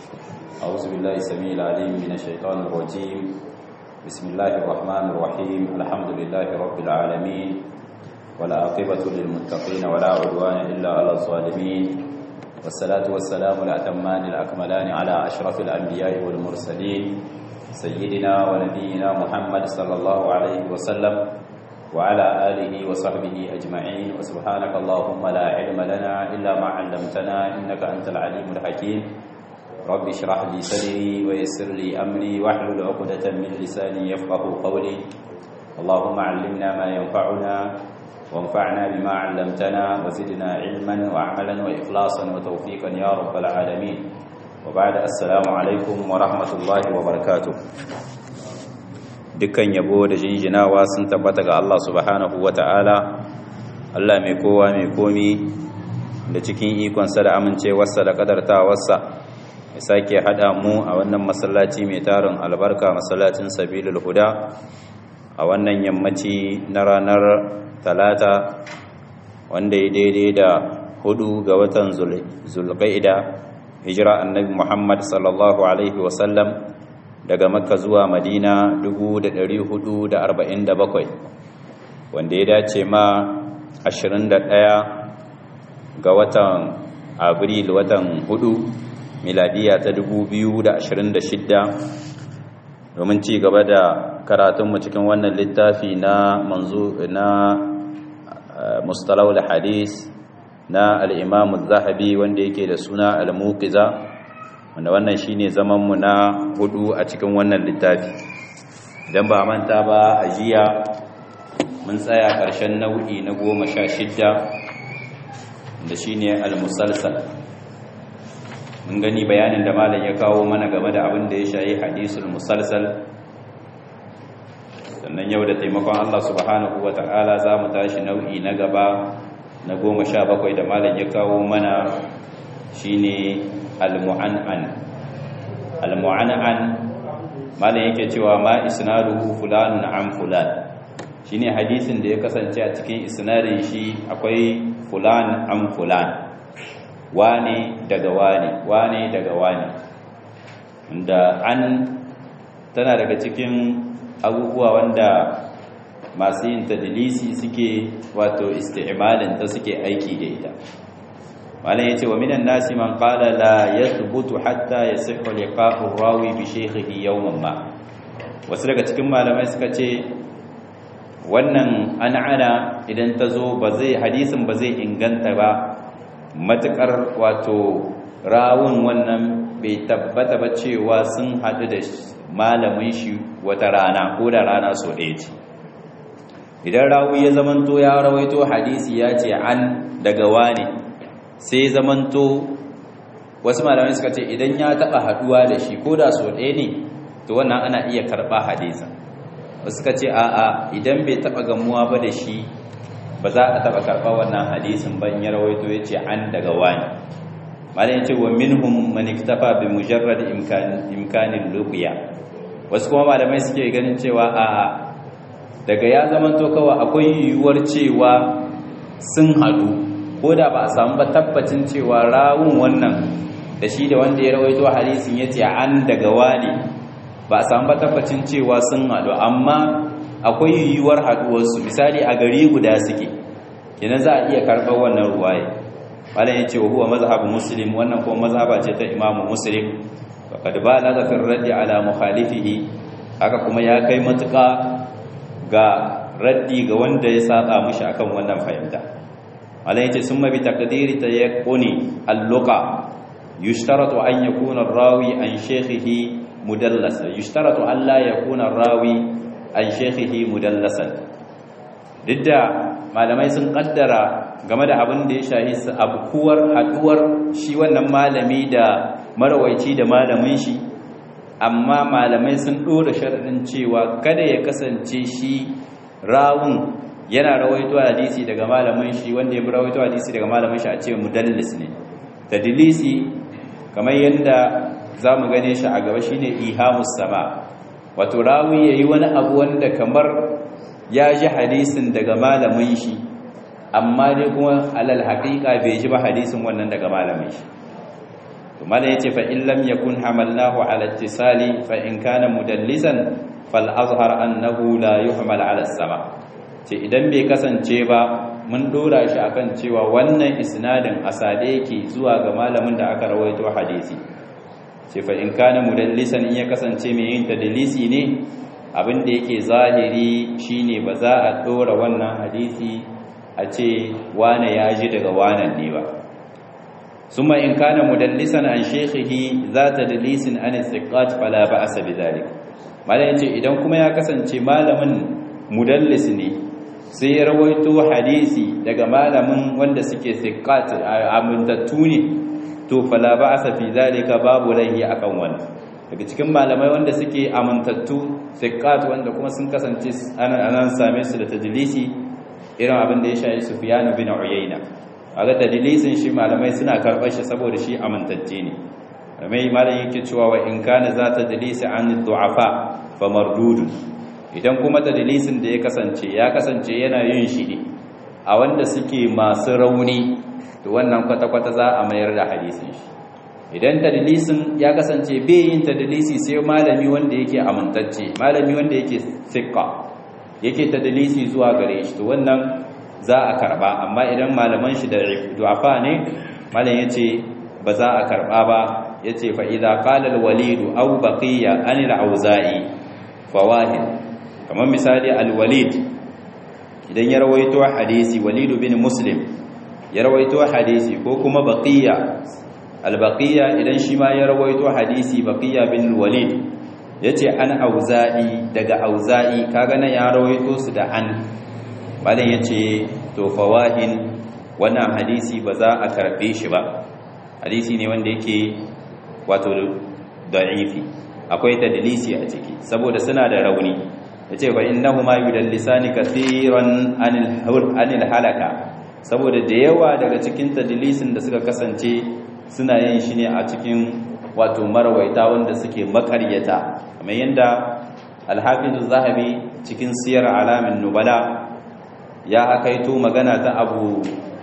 أعوذ بالله السميع العليم من الشيطان الرجيم بسم الله الرحمن الرحيم الحمد لله رب العالمين ولا عاقبة للمتقين ولا عدوان إلا على الظالمين والصلاة والسلام الأتمان الأكملان على أشرف الأنبياء والمرسلين سيدنا ونبينا محمد صلى الله عليه وسلم وعلى آله وصحبه أجمعين وسبحانك اللهم لا علم لنا إلا ما علمتنا إنك أنت العليم الحكيم رب اشرح لي صدري ويسر لي أمري واحلل عقدة من لساني يفقه قولي اللهم علمنا ما ينفعنا وانفعنا بما علمتنا وزدنا علما وعملا وإخلاصا وتوفيقا يا رب العالمين وبعد السلام عليكم ورحمة الله وبركاته dukkan yabo da jinjinawa sun tabbata ga Allah subhanahu ta'ala. Allah mai kowa mai komi da cikin ikonsa da amincewarsa da kadartawarsa ya sake haɗa mu a wannan masallaci mai tarin albarka masallacin sabilul huda a wannan yammaci na ranar talata wanda ya daidai da hudu ga watan zulqa'ida hijira annabi muhammad sallallahu alaihi wasallam daga makka zuwa madina 447 wanda ya dace ma 21 ga watan abril watan hudu miladiya ta 2026 domin ci gaba da karatunmu cikin wannan littafi na manzo na mustalawul hadis na al-imam zahabi wanda yake da suna al-muqiza wanda wannan shine zaman mu na hudu a cikin wannan littafi idan ba manta ba a jiya mun tsaya ƙarshen nau'i na goma sha shidda da shine al-musalsal mun gani bayanin da malam ya kawo mana game da abin da ya shayi hadisul musalsal sannan yau da taimakon Allah subhanahu wata'ala za mu tashi nau'i na gaba na goma sha bakwai da malam ya kawo mana shine al-mu'an'an al-mu'an'an malam yake cewa ma isnaduhu fulanun an fulan shine hadisin da ya kasance a cikin isnadin shi akwai fulan an fulan wane daga wane wane daga wane wanda an tana daga cikin abubuwa wanda masu yin tadilisi suke wato isti'malin ta suke aiki da ita malam yace wa minan nasi man qala la yathbutu hatta yasihhu liqa'u rawi bi shaykhihi yawman ma wasu daga cikin malamai suka ce wannan an'ana idan ta zo ba zai hadisin ba zai inganta ba matukar wato rawun wannan bai tabbata ba cewa sun haɗu da malamin shi wata rana ko da rana so ɗaya ce idan rawu ya zamanto ya rawaito hadisi ya ce an daga wane sai zamanto wasu malamai suka ce idan ya taba haduwa da shi ko da so ɗaya ne to wannan ana iya karɓa hadisa wasu suka ce a'a idan bai taba gamuwa ba da shi ba za a taba karɓa wannan hadisin ban ya rawaito ya ce an daga wani malam ya ce wa minhum man iktafa bi mujarrad imkanin luqiya wasu kuma malamai suke ganin cewa a'a daga ya zamanto kawai akwai yiwuwar cewa sun haɗu ko da ba a samu ba tabbacin cewa rawun wannan da shi da wanda ya rawaito hadisin ya ce an daga wani ba a samu ba tabbacin cewa sun haɗu amma akwai yiwuwar haɗuwarsu misali a gari guda suke kenan za a iya karɓar wannan ruwaye malam ya ce wa huwa mazhabu muslim wannan kuma mazhaba ce ta imamu muslim faqad balagha fi raddi ala mukhalifihi haka kuma ya kai matuƙa ga raddi ga wanda ya saba mishi akan wannan fahimta malam yace summa bi taqdiri tayaqquni al-luqa yushtaratu an yakuna ar-rawi an shaykhihi mudallasa yushtaratu an la yakuna ar-rawi an shaykhihi mudallasan didda malamai sun kaddara game da abin da ya shahi abkuwar haduwar shi wannan malami da marawaici da malamin shi amma malamai sun dora sharadin cewa kada ya kasance shi rawun yana rawaito hadisi daga malamin shi wanda ya rawaito hadisi daga malamin shi a ce mudallis ne tadlisi kamar yadda zamu gane shi a gaba shine ihamus sama wato rawi yayi wani abu wanda kamar ya ji hadisin daga malamin shi amma dai kuma alal haqiqa bai ji ba hadisin wannan daga malamin shi to mala yace fa in lam yakun hamalnahu ala ittisali fa in kana mudallisan fal azhar annahu la yuhmal ala sama ce idan bai kasance ba mun dora shi akan cewa wannan isnadin asade yake zuwa ga malamin da aka rawaito hadisi ce fa in kana mudallisan in ya kasance mai yin tadlisi ne abin da yake zahiri shine ba za a dora wannan hadisi a ce wane ya ji daga wanan ne ba summa in kana mudallisan an shaykhihi za tadlisin an thiqat fala ba'sa bidhalik malai yace idan kuma ya kasance malamin mudallis ne sai ya rawaito hadisi daga malamin wanda suke thiqat amintattu ne to fala ba'sa fi zalika babu laihi akan wannan daga cikin malamai wanda suke amintattu thiqat wanda kuma sun kasance anan same su da tadlisi irin abin da ya shayi Sufyan bin Uyayna aga tadlisin shi malamai suna karɓar shi saboda shi amintacce ne mai malam yake cewa wa in kana za ta dalisi an du'afa fa mardudun idan kuma tadlisin da ya kasance ya kasance yana yin shi ne a wanda suke masu rauni to wannan kwata-kwata za a mayar da hadisin shi idan tadlisin ya kasance bai yin tadlisi sai malami wanda yake amintacce malami wanda yake thiqa yake tadlisi zuwa gare shi to wannan za a karba amma idan malaman shi da du'afa ne malam yace ba za a karba ba yace fa idza qala al-walid aw baqiya an al-auza'i fawahid kamar misali al-walid idan ya rawaito hadisi walid bin muslim ya rawaito hadisi ko kuma baqiya al-baqiya idan shi ma ya rawaito hadisi baqiya bin walid yace an auza'i daga auza'i kaga nan ya rawaito su da an malam yace to fawahin wannan hadisi ba za a karbe shi ba hadisi ne wanda yake wato da'ifi akwai tadlisi a ciki saboda suna da rauni yace fa innahuma yudallisani kathiran anil anil halaka saboda da yawa daga cikin tadlisin da suka kasance suna yin shi ne a cikin wato marwaita wanda suke makaryata kamar yanda al-hafiz zahabi cikin siyar alamin nubala ya akaito magana ta abu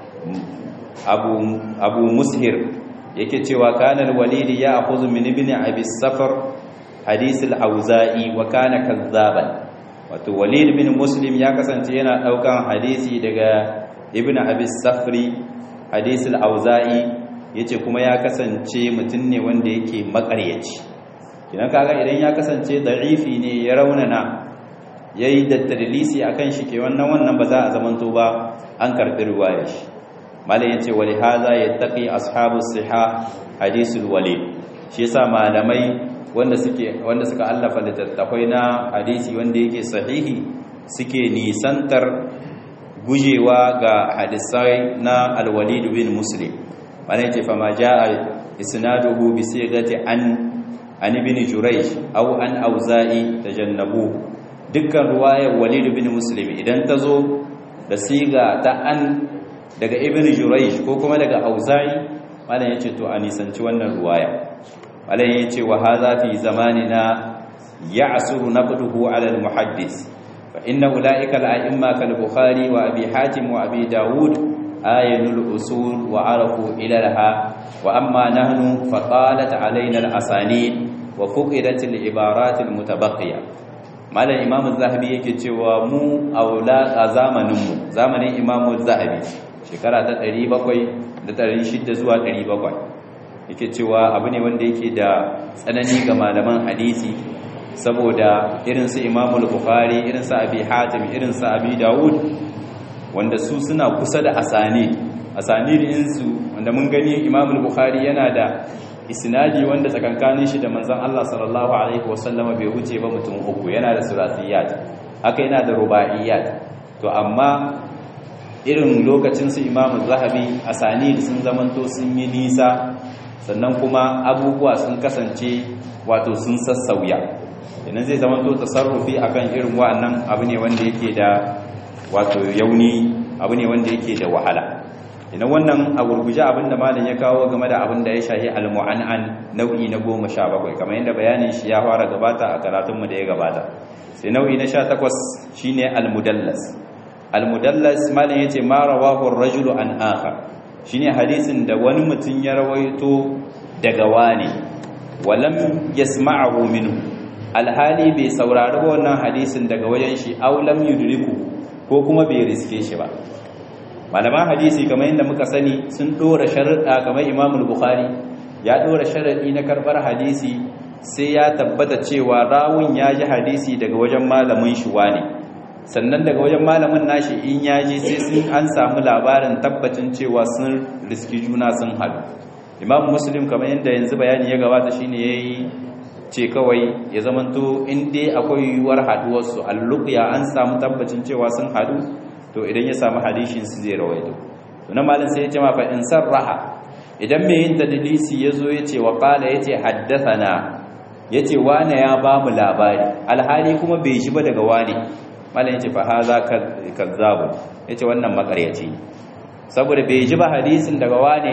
abu abu mushir yake cewa kana al-walid ya akhudhu min ibn abi safar hadith al-auza'i wa kana kazzaban wato walid bin muslim ya kasance yana daukan hadisi daga ibn abi safri hadith al-auza'i yace kuma ya kasance mutum ne wanda yake makaryaci kidan kaga idan ya kasance da'ifi ne ya raunana yayi da tadlisi akan shi ke wannan wannan ba za a zamanto ba an karbi riwayar shi malai yace wali hadha yattaqi ashabu siha hadisul walid shi yasa malamai wanda suke wanda suka allafa littattafai na hadisi wanda yake sahihi suke nisantar gujewa ga hadisai na alwalid bin muslim malai yace fama jaa isnaduhu bi sigati an an ibn jurayj aw an auza'i tajannabu dukkan ruwayar walid bin muslim idan ta zo da siga ta an daga ibn jurayj ko kuma daga auza'i malam yace to a nisanci wannan ruwaya malam yace wa hadha fi zamanina ya'suru naqduhu ala al-muhaddis fa inna ulaika al-a'imma kal bukhari wa abi hatim wa abi daud ayanul usul wa arafu ilaha wa amma nahnu fa qalat alaina al-asanid wa fuqidat al-ibarat al-mutabaqiyah malam imamu zahabi yake cewa mu aula a zamaninmu zamanin imamu zahabi shekara ta 700 da 600 zuwa 700 yake cewa abu ne wanda yake da tsanani ga malaman hadisi saboda irin su imamu bukhari irin su abi hatim irin su abi dawud wanda su suna kusa da asani asani din su wanda mun gani imamu bukhari yana da isnadi wanda tsakankanin shi da manzon Allah sallallahu alaihi wasallama bai wuce ba mutum uku yana da sulasiyat haka yana da rubaiyat to amma irin lokacin su Imam Zahabi asani sun zamanto sun yi nisa sannan kuma abubuwa sun kasance wato sun sassauya idan zai zamanto tasarrufi akan irin wa'annan abu ne wanda yake da wato yauni abu ne wanda yake da wahala idan wannan a gurguje abinda malam ya kawo game da abinda ya shahi al-mu'an'an nau'i na 17 kamar yadda bayanin shi ya fara gabata a karatunmu da ya gabata sai nau'i na 18 shine al-mudallas al-mudallas malam yace ma rawahu ar-rajulu an akhar shine hadisin da wani mutum ya rawaito daga wani walam yasma'ahu minhu alhali bai saurari wannan hadisin daga wajen shi aw lam yudriku ko kuma bai riske shi ba malaman hadisi kamar yadda muka sani sun dora sharuɗa kamar Imam Bukhari ya dora sharadi na karbar hadisi sai ya tabbata cewa rawun ya ji hadisi daga wajen malamin shi wani sannan daga wajen malamin nashi in ya ji sai sun an samu labarin tabbacin cewa sun riski juna sun haɗu imam muslim kamar yadda yanzu bayani ya gabata shine yayi ce kawai ya zamanto in dai akwai yiwuwar haduwarsu alluqya an samu tabbacin cewa sun hadu to idan ya samu hadishin su zai rawaito to na malin sai ya ce ma fa in sarraha idan mai yin tadlisi yazo ya ce wa qala yace haddathana yace wane ya ba mu labari alhali kuma bai shi ba daga wane malin yace fa haza kazzabu yace wannan makaryaci saboda bai ji ba hadisin daga wane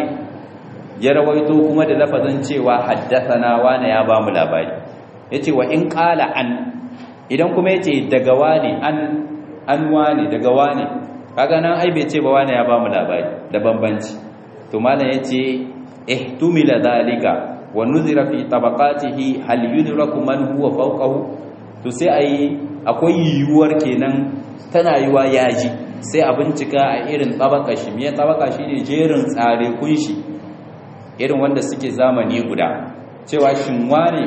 ya rawaito kuma da lafazin cewa haddathana wane ya ba mu labari yace wa in qala an idan kuma yace daga wane an an wane daga wane kaga nan ai bai ce ba wane ya ba mu labari da bambanci to malam yace ihtumila dhalika wa nuzira fi tabaqatihi hal yudraku man huwa fawqahu to sai ai akwai yiwuwar kenan tana yiwa yaji sai a bincika a irin tabaka shi me tabaka shine jerin tsare kunshi irin wanda suke zamani guda cewa shin wane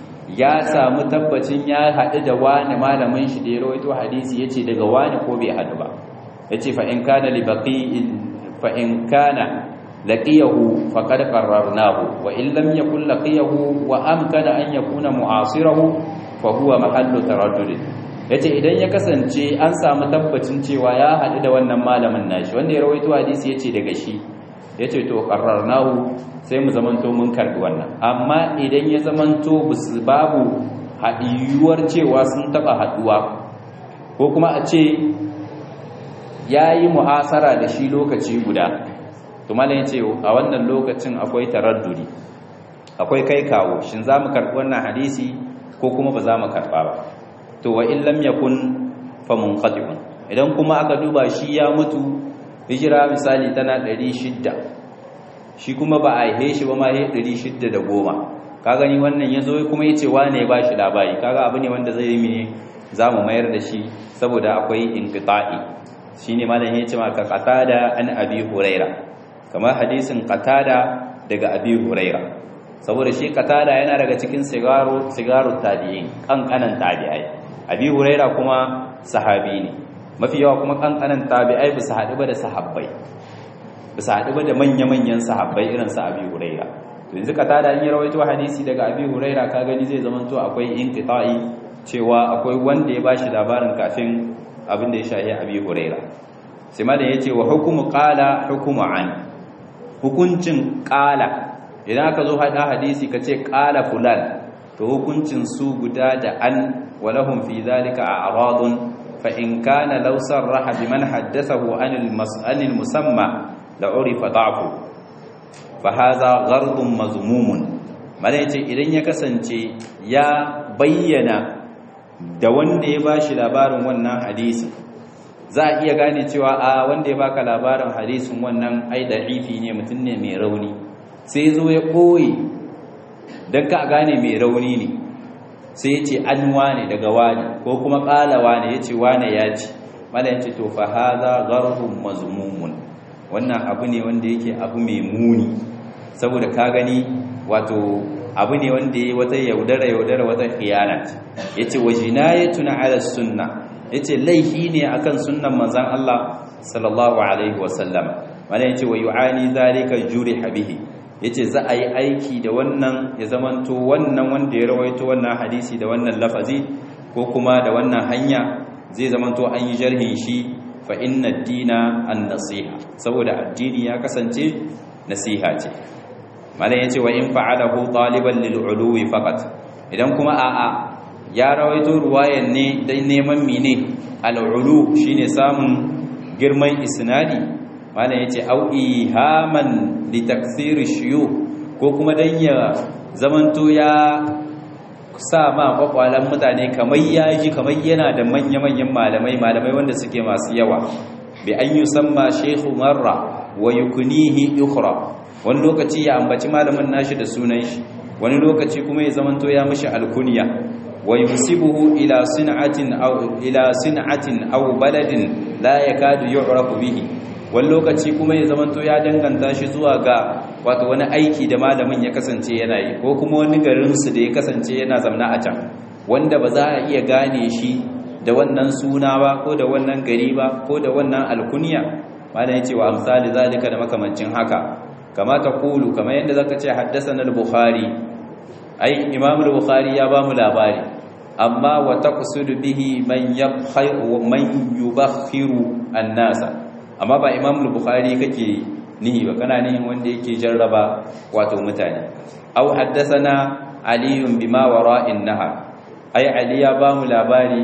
ya samu tabbacin ya haɗu da wani malamin shi da ya rawaito hadisi yace daga wani ko bai haɗu ba yace fa in kana li baqi'in fa in kana laqiyahu faqad qarrarnahu wa in lam yakun laqiyahu wa amkana an yakuna mu'asirahu fa huwa mahallu taraddud yace idan ya kasance an samu tabbacin cewa ya haɗu da wannan malamin nashi wanda ya rawaito hadisi yace daga shi yace to qarrarnahu sai mu zamanto mun karbi wannan amma idan ya zamanto babu haɗiyuwar cewa sun taɓa haɗuwa ko kuma a ce ya yi mu'asara da shi lokaci guda tumalin ya ce a wannan lokacin akwai taraddudi akwai kai kawo shin za mu karɓi wannan hadisi ko kuma ba za mu karɓa ba to wa in lam yakun fa munqati'un idan kuma aka duba shi ya mutu hijira misali tana 600 shi kuma ba a haihe shi ba ma ya ɗari shidda da goma ka gani wannan ya zo kuma ya ce wane ya ba shi labari kaga abu ne wanda zai yi mene za mu mayar da shi saboda akwai inkita'i shi ne malam ya ce maka qatada an abi huraira kamar hadisin qatada daga abi huraira saboda shi qatada yana daga cikin sigaro sigaro tabi'in kankanan tabi'ai abi huraira kuma sahabi ne mafi yawa kuma kankanan tabi'ai ba su haɗu ba da sahabbai bisa haɗu ba da manya-manyan sahabbai irin sa abi huraira to yanzu ka tada in yi rawaito hadisi daga abi huraira ka gani zai zama to akwai inqita'i cewa akwai wanda ya bashi labarin kafin abin da ya shahi abi huraira sai ma da yace wa hukumu qala hukumu an hukuncin qala idan aka zo hada hadisi kace qala fulan to hukuncin su guda da an walahum fi zalika a'radun fa in kana law sarraha biman haddathahu anil mas'alil musamma la'urifa da'fu fa hadha ghardun mazmumun mala yace idan ya kasance ya bayyana da wanda ya bashi labarin wannan hadisi za a iya gane cewa a wanda ya baka labarin hadisin wannan ai da'ifi ne mutum ne mai rauni sai zo ya koyi dan ka gane mai rauni ne sai ya ce an wane daga wani ko kuma ƙala wane ya ce wane ya ce mala yace to fa hadha ghardun mazmumun wannan abu ne wanda yake abu mai muni saboda ka gani wato abu ne wanda ya wata yaudara yaudara wata khiyana yace wa jinayatuna ala sunna yace laifi ne akan sunnan manzon Allah sallallahu alaihi wasallam wanda yace wa yu'ani zalika juriha bihi yace za a yi aiki da wannan ya zamanto wannan wanda ya rawaito wannan hadisi da wannan lafazi ko kuma da wannan hanya zai zamanto an yi jarhin shi fa inna dina an nasiha saboda addini ya kasance nasiha ce malam yace wa in fa'alahu taliban lil uluwi faqat idan kuma a'a ya rawaito ruwayan ne dan neman mine al ulu shine samun girman isnadi malam yace au ihaman li takthir shiyu ko kuma dan ya zamanto ya sa ma kwakwalan mutane kamar yaji kamar yana da manya-manyan malamai malamai wanda suke masu yawa bi an yi samma shekhu marra wa yukunihi ukhra wani lokaci ya ambaci malamin nashi da sunan shi wani lokaci kuma ya zamanto ya mishi alkunya wa yusibuhu ila sin'atin aw ila sin'atin aw baladin la yakadu yu'rafu bihi wani lokaci kuma ya zamanto ya danganta shi zuwa ga wato wani aiki da malamin ya kasance yana yi ko kuma wani garin su da ya kasance yana zamna a can wanda ba za a iya gane shi da wannan suna ba ko da wannan gari ba ko da wannan alkunya malam yace wa amsali zalika da makamancin haka kama ta kulu kama yadda zaka ce haddathana al-bukhari ai imam al-bukhari ya ba mu labari amma wa taqsudu bihi man yabkhiru man yubakhiru an-nasa amma ba imam al-bukhari kake nihi ba kana nihin wanda yake jarraba wato mutane aw haddathana ali bima wara'in nahar ai ali ya ba mu labari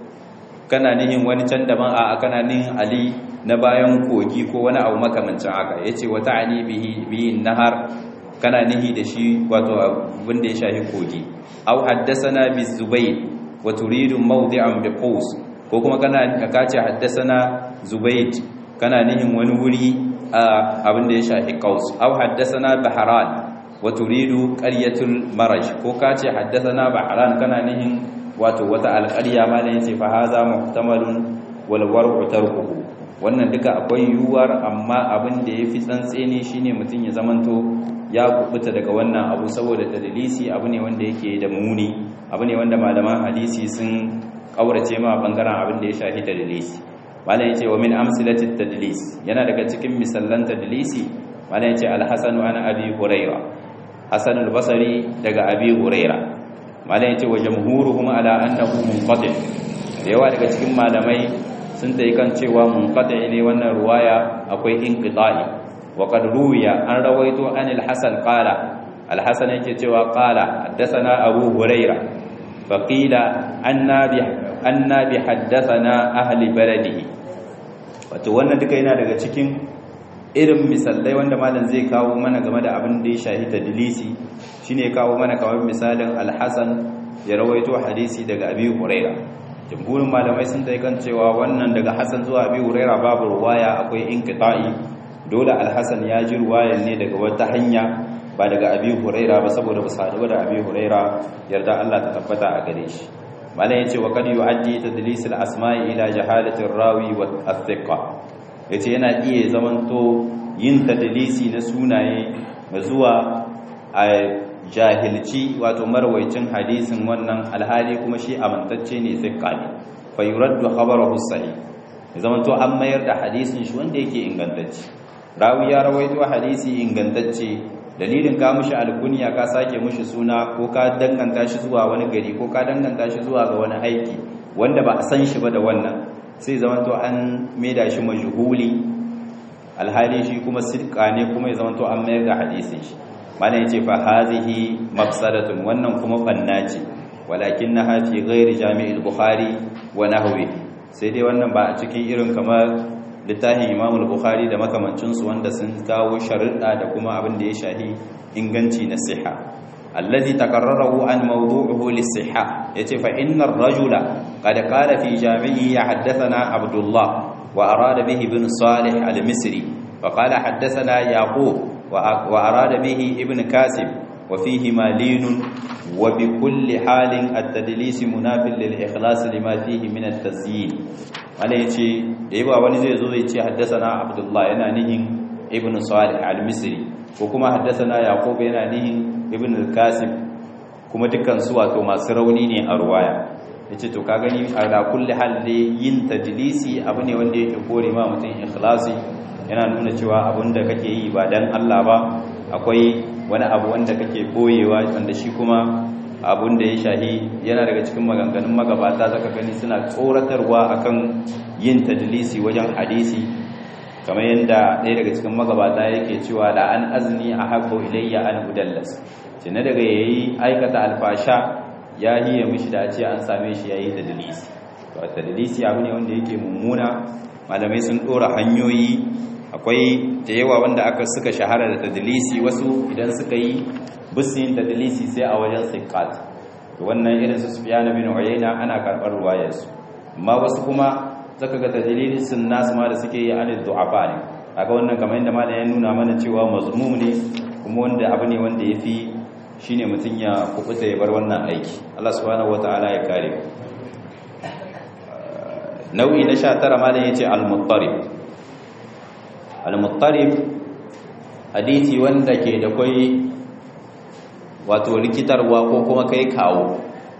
kana nihin wani can daban a kana nihin ali na bayan kogi ko wani abu makamancin haka yace wata ani bihi bihi nahar kana nihi da shi wato abin da ya shafi kogi aw haddathana bi zubayr wa turidu mawdi'an bi qaus ko kuma kana ka ce haddathana zubayr kana nihin wani wuri abin da ya shafi qaus aw haddathana bahran wa turidu qaryatul maraj ko ka ce haddathana bahran kana nihin wato wata alƙarya malan yace fa haza muhtamalun wal war'u tarkuhu wannan duka akwai yiwuwar amma abin da yafi tsantseni shine mutum ya zamanto ya kubuta daga wannan abu saboda tadlisi abu ne wanda yake da muni abu ne wanda malaman hadisi sun kaurace ma bangaren abin da ya shafi tadlisi malan yace wa min amsilati tadlis yana daga cikin misallan tadlisi malan yace al-hasan an abi hurairah hasan al-basri daga abi hurairah malam yace wa jamhuruhum ala annahu munqati da yawa daga cikin malamai sun tayi kan cewa munqati ne wannan ruwaya akwai inqita'i wa qad ruwiya an rawaito an al-hasan qala al-hasan yake cewa qala haddathana abu huraira fa qila anna bi anna bi haddathana ahli baladihi wato wannan duka yana daga cikin irin misalai wanda malam zai kawo mana game da abin da ya shahi tadlisi shine kawo mana kamar misalin al-Hasan ya rawaito hadisi daga Abi Huraira jumhurin malamai sun dai kan cewa wannan daga Hasan zuwa Abi Huraira babu ruwaya akwai inqita'i dole al-Hasan ya ji ruwayan ne daga wata hanya ba daga Abi Huraira ba saboda ba sadu da Abi Huraira yarda Allah ta tabbata a gare shi malam yace wa kad yu'addi tadlis al-asma'i ila jahalati ar-rawi wa al-thiqa yace yana iya zamanto yin tadlisi na sunaye zuwa a jahilci wato marwaicin hadisin wannan alhali kuma shi amintacce ne thiqa ne fa yuraddu khabarahu sahih zamanto an mayar da hadisin shi wanda yake ingantacce rawi ya rawaito hadisi ingantacce dalilin ka mushi alkunya ka sake mushi suna ko ka danganta shi zuwa wani gari ko ka danganta shi zuwa ga wani aiki wanda ba a san shi ba da wannan sai zamanto an maida shi majhuli alhali shi kuma sidqa ne kuma ya zamanto an mayar da hadisin shi mana yace fa hazihi mafsadatun wannan kuma banna ce walakinnaha fi ghairi jami'il bukhari wa nahwi sai dai wannan ba a cikin irin kamar littafin Imam al-Bukhari da makamancinsu wanda sun kawo sharuɗa da kuma abin da ya shahi inganci na siha allazi takarrarahu an mawdu'uhu lis-siha yace fa inna ar-rajula qad qala fi jami'i haddathana Abdullah wa arada bihi ibn Salih al-Misri fa qala haddathana Yaqub wa arada bihi ibn Kasib wa fihi malin wa bi kulli halin at-tadlis munafil lil-ikhlas lima fihi min at-tazyin wanda ya ce da yawa wani zai zo zai ce haddasana abdullah yana nihin ibn salih al-misri ko kuma haddasana yaqub yana nihin ibn al-qasim kuma dukkan su wato masu rauni ne a ruwaya yace to ka gani ala kulli hal yin tadlisi abu ne wanda yake kore ma mutum ikhlasi yana nuna cewa abinda kake yi ba dan Allah ba akwai wani abu wanda kake boyewa wanda shi kuma abun da ya shahi yana daga cikin maganganun magabata zaka gani suna tsoratarwa akan yin tadlisi wajen hadisi kamar yadda ɗaya daga cikin magabata yake cewa da an azni a habbo ilayya an udallas ce na daga yayi aikata alfasha ya hiye mishi da ce an same shi yayi tadlisi to tadlisi abu ne wanda yake mummuna malamai sun dora hanyoyi akwai da yawa wanda aka suka shahara da tadlisi wasu idan suka yi bisin tadlisi sai a wajen siqat wannan irin su Sufyan bin Uyayna ana karbar ruwayar su amma wasu kuma zaka ga tadlisin nasu ma da suke yi an du'afa ne kaga wannan kamar yadda malam ya nuna mana cewa mazmum ne kuma wanda abu ne wanda yafi shine mutun ya kubuta ya bar wannan aiki Allah subhanahu wataala ya kare nau'i na 19 malam yace al-muttarib al-muttarib hadisi wanda ke da kai wato rikitarwa ko kuma kai kawo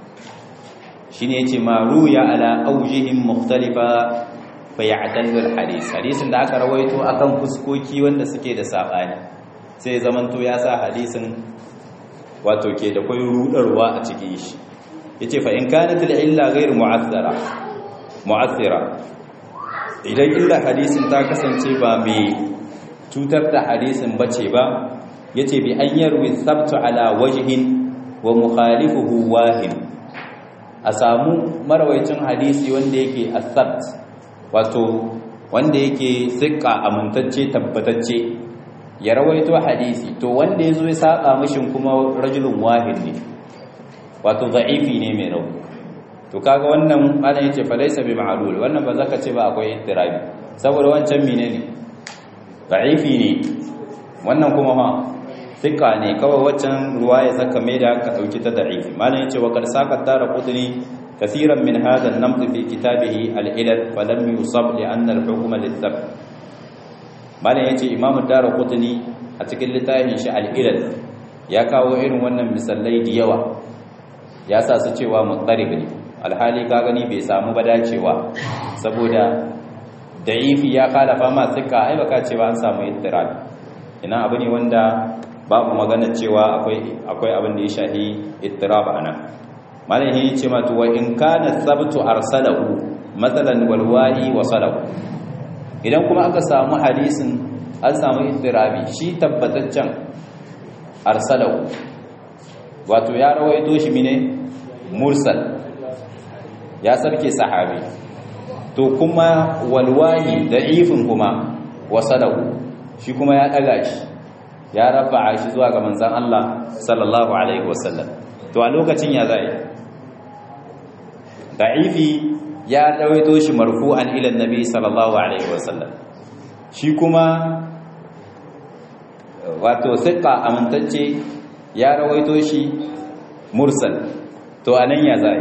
shine yace ma ruya ala aujihim mukhtalifa fa ya'dallu al-hadith hadisin da aka rawaito akan fuskoki wanda suke da sabani sai zamanto ya sa hadisin wato ke da kai rudarwa a cikin shi yace fa in kanat al-illa ghayr mu'aththara mu'aththira idan illa hadisin ta kasance ba mai cutar da hadisin bace ba yace bi an yarwi sabtu ala wajhin wa mukhalifuhu wahid a samu marawaicin hadisi wanda yake asabt wato wanda yake sikka amintacce tabbatacce ya rawaito hadisi to wanda yazo ya saba mishin kuma rajulun wahid ne wato za'ifi ne mai rauni to kaga wannan ana yace fa laysa bi ma'lul wannan ba zaka ce ba akwai ittirabi saboda wancan menene za'ifi ne wannan kuma ma thika ne kawai waccan ruwaya zaka mai da ka dauki ta da'ifi malam yace wa qad saqat dara qudni kaseeran min hadha an-namt fi kitabihi al-ilal fa lam yusab li anna al-hukm lil-thab malam yace imam dara qudni a cikin littafin shi al-ilal ya kawo irin wannan misalai da yawa ya sa su cewa mutarib ne alhali ka gani bai samu ba dacewa saboda da'ifi ya khalafa ma thika ai baka cewa an samu ittirab ina abu ne wanda babu magana cewa akwai akwai abin da ya shahi ittirab ana malam yi ce ma to wa in kana sabtu arsalahu masalan wal wahi wa salahu idan kuma aka samu hadisin an samu ittirabi shi tabbataccen arsalahu wato ya rawaito shi mine mursal ya sarke sahabi to kuma walwahi da'ifin kuma wasalahu shi kuma ya daga shi ya rafa'a shi zuwa ga manzon Allah sallallahu alaihi wasallam to a lokacin ya zai da'ifi ya dawaito shi marfu'an ila annabi sallallahu alaihi wasallam shi kuma wato thiqa amintacce ya rawaito shi mursal to anan ya zai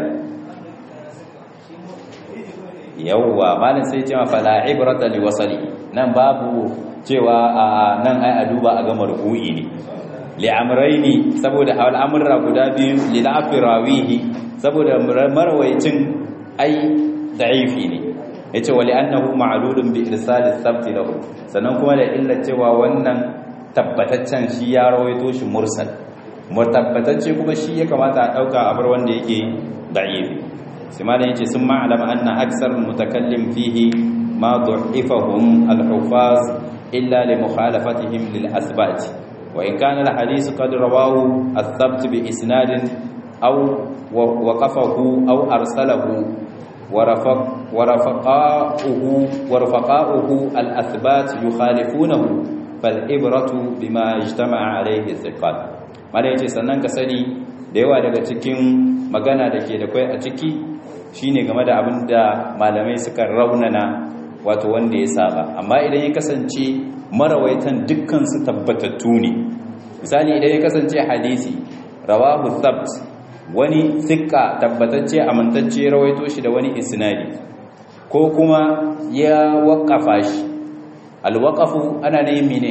yawwa malin sai cewa fala ibrata li wasali nan babu cewa a nan ai a duba a ga marfu'i ne li amrayni saboda al'amura guda biyu li la'firawihi saboda marwayicin ai da'ifi ne yace wali annahu ma'lulun bi irsal as-sabt lahu sannan kuma da illa cewa wannan tabbataccen shi ya rawaito shi mursal mutabbatacce kuma shi ya kamata a dauka a bar wanda yake da'ifi sai malam yace sun ma'alam anna aksar mutakallim fihi ma du'ifahum al-hufaz illa li mukhalafatihim lil asbat wa in kana al-hadith qad rawahu ath-thabt bi isnadin aw waqafahu aw arsalahu ورفق ورفقاؤه ورفقاؤه الأثبات يخالفونه فالإبرة بما اجتمع عليه الثقات mala yace sannan ka sani da yawa daga cikin magana da ke da kai a ciki shine game da abin da malamai suka raunana wato wanda ya saba amma idan ya kasance marawaitan dukkan su tabbatattu ne misali idan ya kasance hadisi rawahu thabt wani sikka tabbatacce amintacce rawaito shi da wani isnadi ko kuma ya waƙafa shi alwaƙafu ana ne mene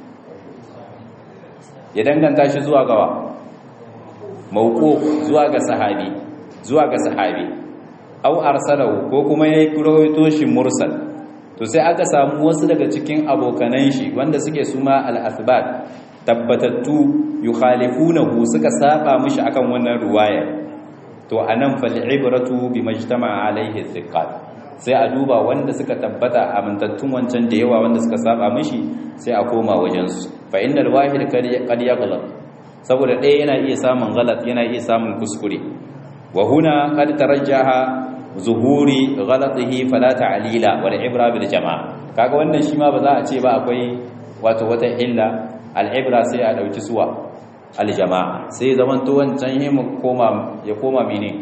ya danganta shi zuwa gawa mauko zuwa ga sahabi zuwa ga sahabi au arsalahu ko kuma ya rawaito shi mursal to sai aka samu wasu daga cikin abokanan shi wanda suke suma al-athbat tabbatattu yukhalifunahu suka saba mishi akan wannan ruwaya to anan fal ibratu bimajtama alaihi thiqat sai a duba wanda suka tabbata amintattun wancan da yawa wanda suka saba mishi sai a koma wajen su fa innal wahid qad yaghlab saboda ɗaya yana iya samun galat yana iya samun kuskure wa huna qad tarajjaha zuhuri ghalatihi fala ta'lila wal ibra bil jama'a kaga wannan shi ma ba za a ce ba akwai wato wata illa al'ibra sai a ɗauki suwa aljama'a sai zaman to wancan yi ya koma mene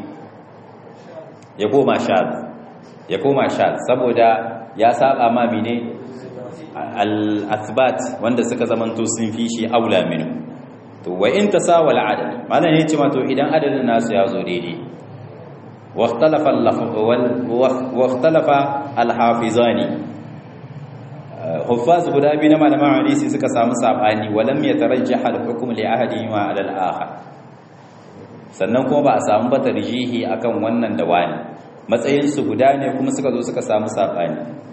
ya koma shad ya koma shad saboda ya saba ma mene al-athbat wanda suka zamanto sun fi shi aula minu to wa in tasawal adad malan yace ma to idan adadin nasu ya zo daidai wa ikhtalafa wa ikhtalafa al-hafizani huffaz guda biyu na malaman hadisi suka samu sabani wa lam yatarajjah al-hukm li ahadihima ala al-akhar sannan kuma ba a samu ba tarjihi akan wannan da wani matsayin su guda ne kuma suka zo suka samu sabani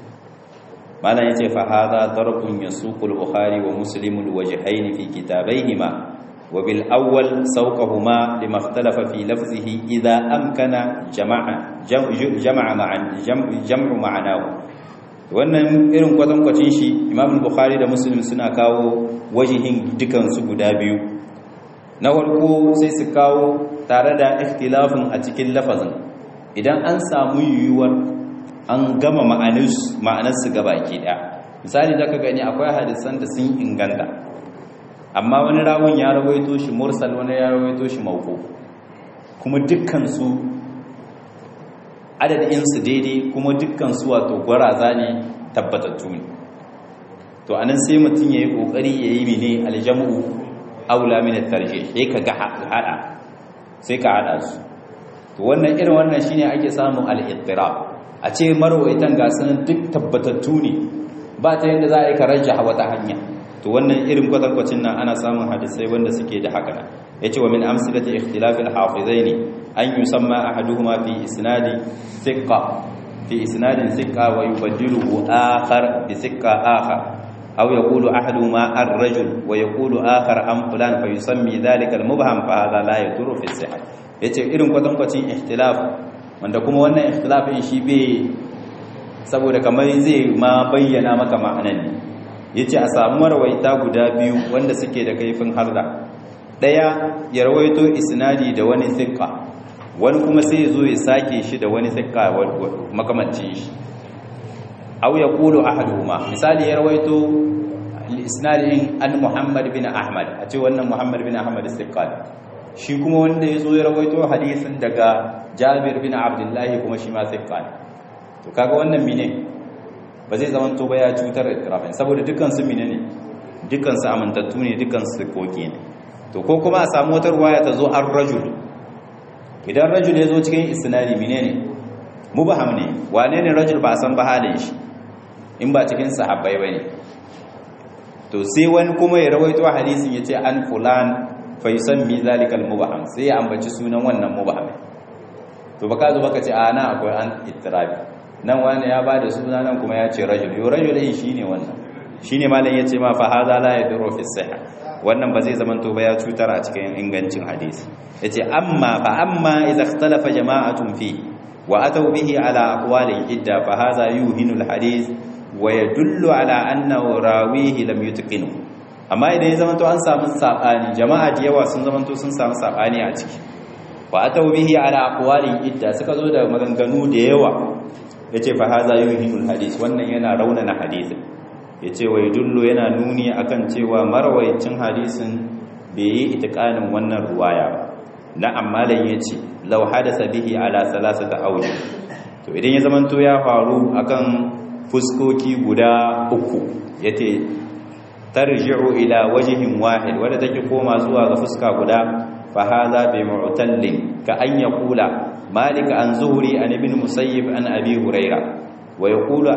malam yace fa hadha darbun yasuqul bukhari wa muslim alwajhayn fi kitabayhima wa bil awwal sawqahuma lima ikhtalafa fi lafzihi idha amkana jama'a jama'a ma'an jam'u ma'anahu wannan irin kwatankwacin shi imam bukhari da muslim suna kawo wajihin dukan su guda biyu na farko sai su kawo tare da ikhtilafin a cikin lafazin idan an samu yiwuwar an gama ma'anarsu gaba ke ɗaya misali da ka gani akwai hadisan da sun inganta amma wani rawun ya rawaito shi mursal wani ya rawaito shi mauko kuma dukkansu adadinsu daidai kuma dukkansu wato gwaraza ne tabbatattu ne to anan sai mutum ya yi ƙoƙari ya yi mene aljamu aula min tarje sai ka ga hada sai ka hada su to wannan irin wannan shine ake samun al-ittirab a ce marwaitan ga sanan duk tabbatattu ne ba ta yadda za a yi karajja wata hanya to wannan irin kwatankwacin nan ana samun hadisai wanda suke da haka nan yace wa min amsalati ikhtilaf al-hafizaini an yusamma ahaduhuma fi isnadi thiqa fi isnadin thiqa wa yubaddiluhu akhar bi thiqa akhar aw yaqulu ahaduhuma ar-rajul wa yaqulu akhar an fulan fa yusammi dhalika al-mubham fa hadha la yadurru fi sihah yace irin kwatankwacin ikhtilaf wanda kuma wannan ikhtilafin shi bai saboda kamar zai ma bayyana maka ma'anan ne yace a samu marwaita guda biyu wanda suke da kaifin harda daya ya rawaito isnadi da wani thiqa wani kuma sai ya zo ya sake shi da wani thiqa makamancin shi aw yaqulu ahaduhuma misali ya rawaito isnadin an Muhammad bin Ahmad a ce wannan Muhammad bin Ahmad thiqa shi kuma wanda ya zo ya rawaito hadisin daga Jabir bin Abdullah kuma shi ma thiqa to kaga wannan mine ba zai zama to ba ya cutar itirafin saboda dukkan su mine ne dukkan su amintattu ne dukkan su koki ne to ko kuma a samu wata ruwaya ta zo an rajul idan rajul ya zo cikin isnadi mine ne mubaham ne wane ne rajul ba san ba halin shi in ba cikin sahabbai bane to sai wani kuma ya rawaito hadisin yace an fulan fa yusammi zalikal mubaham sai ya ambaci sunan wannan mubaham to baka zo baka ce a na akwai an ittirabi nan wani ya bada suna nan kuma ya ce rajul yo rajul din shine wannan shine malam yace ma fa hadha la yadurru fi sihha wannan ba zai zamanto ba ya cutar a cikin ingancin hadisi yace amma fa amma idza ikhtalafa jama'atun fi wa ataw bihi ala aqwali idda fa hadha yuhinu al hadith wa yadullu ala annahu rawihi lam yutqinu amma idan ya zamanto an samu sabani jama'a da yawa sun zamanto sun samu sabani a ciki wa ataw bihi ala aqwali idda suka zo da maganganu da yawa yace fa hadha yuhinu al hadith wannan yana raunana hadisin yace wa yadullu yana nuni akan cewa marwayicin hadisin bai yi itikanin wannan ruwaya ba na ammalan yace law hadasa bihi ala salasata awji to idan ya zamanto ya faru akan fuskoki guda uku yace tarji'u ila wajhin wahid wanda take koma zuwa ga fuska guda fa hadha bi mu'tallin ka an yaqula malik an zuhri an ibn musayyib an abi huraira wa yaqulu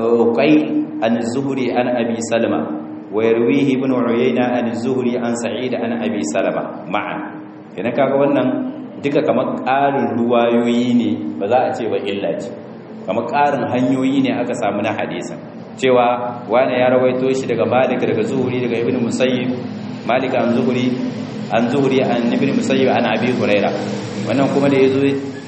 uqayl عن الزهري عن أبي سلمة ويرويه ابن عيينة عن الزهري عن سعيد عن أبي سلمة معا yana kaga wannan duka kamar ƙarin ruwayoyi ne ba za a ce ba illa ce kamar ƙarin hanyoyi ne aka samu na hadisin cewa wani ya rawaito shi daga malik daga zuhuri daga ibn musayyib malik an zuhuri an zuhuri an ibn musayyib an abi huraira wannan kuma da yazo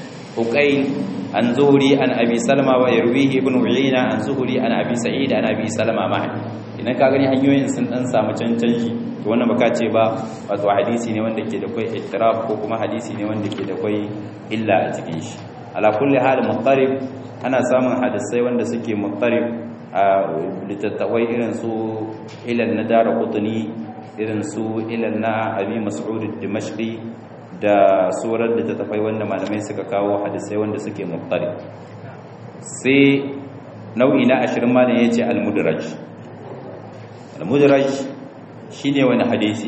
uqayl an zuhuri an abi salama wa yarwihi ibn uyayna an zuhuri an abi sa'id an abi salama ma idan ka gani hanyoyin sun dan samu cancanci to wannan baka ce ba wato hadisi ne wanda ke da kai ittirab ko kuma hadisi ne wanda ke da kai illa a cikin shi ala kulli hal muqtarib ana samun hadisai wanda suke muqtarib a litattawai irin su ilal nadara qutni irin su ilal na abi mas'ud ad-dimashqi da surar da ta tafai wanda malamai suka kawo hadisai wanda suke muftari sai nau'i na ashirin malam ya ce almudraj al-mudraj shine wani hadisi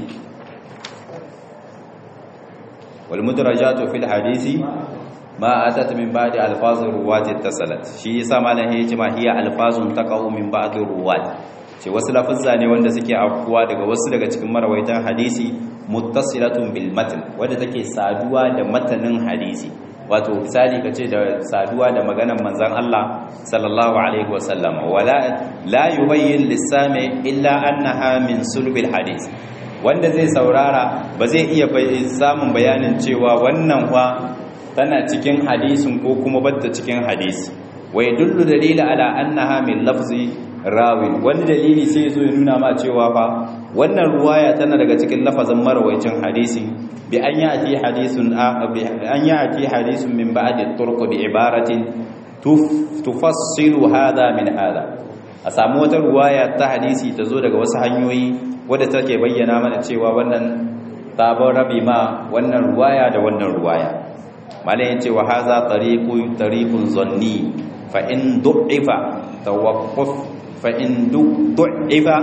wal mudrajatu fil hadisi ma atat min ba'di alfazir ruwat ittasalat shi yasa malan ya ce ma hiya alfazun taqau min ba'di ruwat ce wasu lafuzza ne wanda suke afkuwa daga wasu daga cikin marawaitan hadisi muttasilatun bil matn wanda take saduwa da matanin hadisi wato misali kace da saduwa da maganar manzon Allah sallallahu alaihi wasallam wala la yubayyin lisami illa annaha min sulbil hadis wanda zai saurara ba zai iya samun bayanin cewa wannan fa tana cikin hadisin ko kuma batta cikin hadisi wai dullu dalila ala annaha min lafzi rawin wani dalili sai zo ya nuna ma cewa fa wannan ruwaya tana daga cikin lafazin marawaicin hadisi bi an ya'ti hadisun bi an ya'ti hadisun min ba'di turq bi ibaratin tufassilu hadha min hadha a samu wata ruwaya ta hadisi ta zo daga wasu hanyoyi wadda take bayyana mana cewa wannan sabon rabi ma wannan ruwaya da wannan ruwaya malai yace wa hadha tariqu tariqun zanni fa in du'ifa tawaqquf fa in du'ifa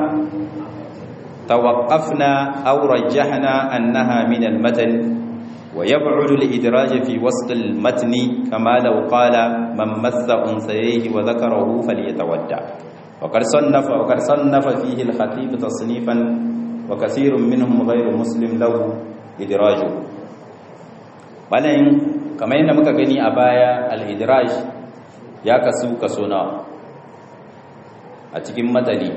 tawaqqafna aw rajjahna annaha min al-matan wa yab'udu al-idraj fi wasl al-matn kama law qala man massa unsayhi wa dhakarahu falyatawadda وقد صنف وقد صنف فيه الخطيب تصنيفا وكثير منهم غير مسلم له إدراجه balayin kamar yadda muka gani a baya al-idraj ya kasu kaso nawa a cikin matani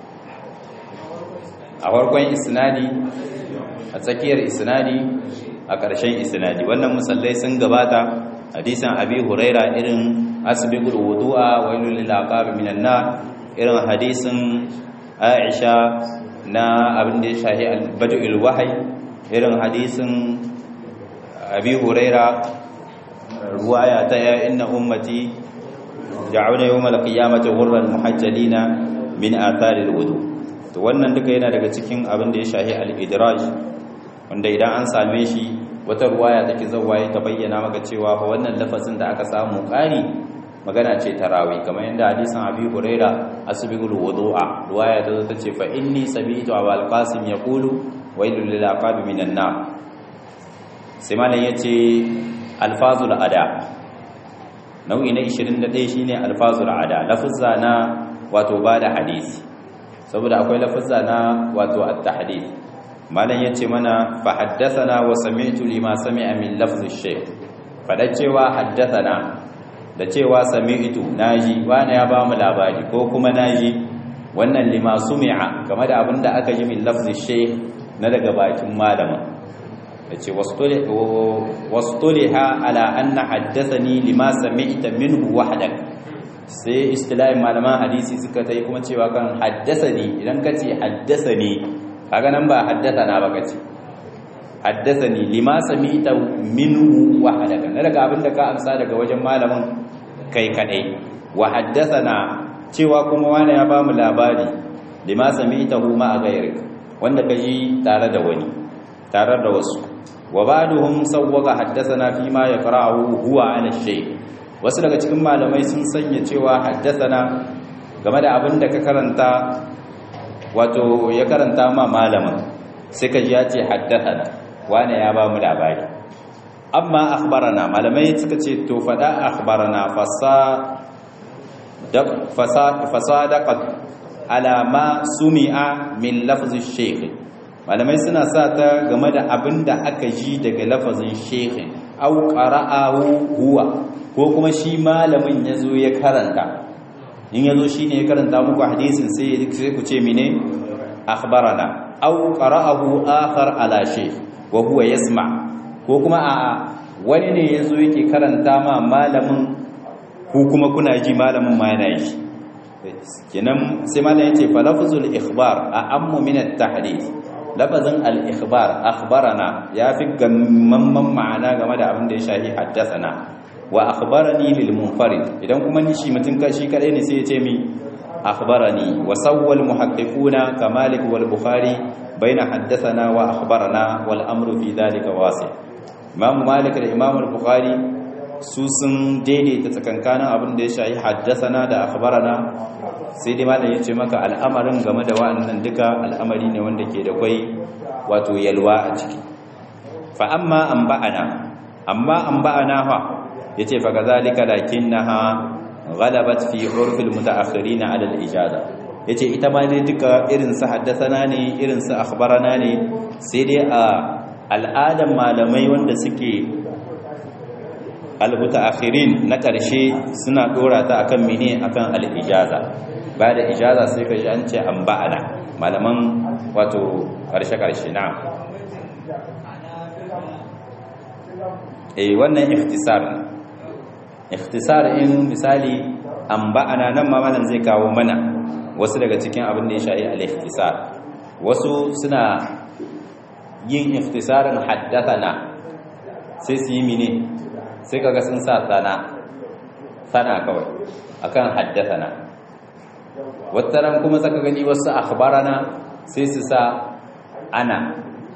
a farkon isnadi a tsakiyar isnadi a ƙarshen isnadi wannan musallai sun gabata hadisan abi huraira irin asbiqul wudu'a wailul lil aqab minan nar irin hadisin aisha na abin da ya shahi albadul wahai irin hadisin abi huraira ruwaya ta ya inna ummati ja'una yawmal qiyamati ghurran muhajjalina min athari alwudu to wannan duka yana daga cikin abin da ya shahi al-idraj wanda idan an same shi wata ruwaya take zawaye ta bayyana maka cewa fa wannan lafazin da aka samu ƙari magana ce ta rawi kamar yadda hadisin abi huraira asbigul wudu'a ruwaya ta zo tace fa inni sami'tu abul qasim yaqulu wailul lil aqab minan nar sai malam yace alfazul ada nau'i na 21 shine alfazul ada lafuzza na wato bada hadisi saboda akwai lafuzza na wato at-tahdith malam yace mana fa haddathana wa sami'tu lima sami'a min lafzi shaykh fada cewa haddathana da cewa sami'tu naji wani ya ba mu labari ko kuma naji wannan lima sumi'a game da abinda aka ji min lafzi shaykh na daga bakin malama yace wastuliha ala anna haddathani lima sami'ta minhu wahdak sai istilahin malaman hadisi suka tai kuma cewa kan haddathani idan kace haddathani kaga nan ba haddathana ba kace haddathani lima sami'ta minhu wahdak na daga abinda ka amsa daga wajen malamin kai kadai wa haddathana cewa kuma wani ya bamu labari lima sami'tahu ma a gairik wanda kaji tare da wani tare da wasu wa ba'duhum sawwaga haddathana fi ma yaqra'uhu huwa 'ala shay wasu daga cikin malamai sun sanya cewa haddathana game da abin da ka karanta wato ya karanta ma malamin sai ka ji ya ce haddathana wani ya ba mu labari amma akhbarana malamai suka ce to fada akhbarana fasa fasadaqat ala ma sumi'a min lafzi shaykh malamai suna sa ta game da abin da aka ji daga lafazin shaykh au qara'ahu huwa ko kuma shi malamin yazo ya karanta in yazo shine ya karanta muku hadisin sai sai ku ce mine akhbarana au qara'ahu akhar ala shaykh wa huwa yasma ko kuma a'a wani ne yazo yake karanta ma malamin ku kuma kuna ji malamin ma yana yi kenan sai malam yace fa lafzul ikhbar a ammu min at-tahdith lafazin al-ikhbar akhbarana yafi gamman ma'ana game da abin da ya shahi haddathana wa akhbarani lil munfarid idan kuma ni shi mutun kashi kadai ne sai ya ce mi akhbarani wa sawwal muhaqqiquna kamalik wal bukhari baina haddathana wa akhbarana wal amru fi dhalika wasi imam malik da imam al-bukhari su sun daidaita tsakankanin abin da ya shahi haddasana da akhbarana sai dai malam yace maka al'amarin game da wa'annan duka al'amari ne wanda ke da kwai wato yalwa a ciki fa amma anba'ana amma anba'ana fa yace fa kazalika lakinnaha ghalabat fi urfil mutaakhirin ala al-ijaza yace ita ma dai duka irin su haddathana ne irin su akhbarana ne sai dai a al'adan malamai wanda suke al-mutaakhirin na karshe suna dora ta akan mene akan al-ijaza ba da ijaza sai ka ji an ce an ba'ana malaman wato karshe karshe na eh wannan ikhtisar ikhtisar in misali an ba'ana nan ma malam zai kawo mana wasu daga cikin abin da ya shayi al-ikhtisar wasu suna yin ikhtisarin haddathana sai su yi mine sai kaga sun sa sana sana kawai akan haddathana wataran kuma zaka gani wasu akhbarana sai su sa ana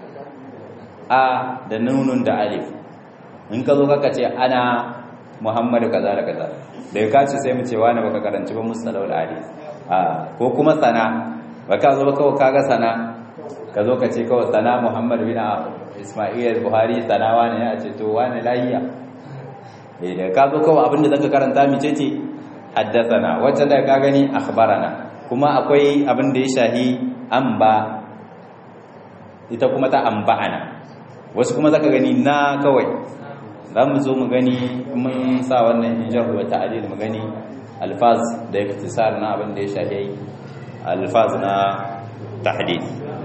a da nunun da alif in ka zo kaka ce ana muhammadu kaza da kaza da ya kace sai mu ce wani baka karanci ba musalawul hadis a ko kuma sana baka zo kawai kaga sana ka zo ka ce kawai sana muhammad bin isma'il buhari sana wani ya ce to wani lahiya eh da ka zo kawai abinda zaka karanta mi ce ce haddathana wacce da ka gani akhbarana kuma akwai abin da ya shahi amba ita kuma ta amba'ana wasu kuma zaka gani na kawai za mu zo mu gani mun sa wannan injar wa ta'adil mu gani alfaz da iktisar na abin da ya shafi alfaz na tahdid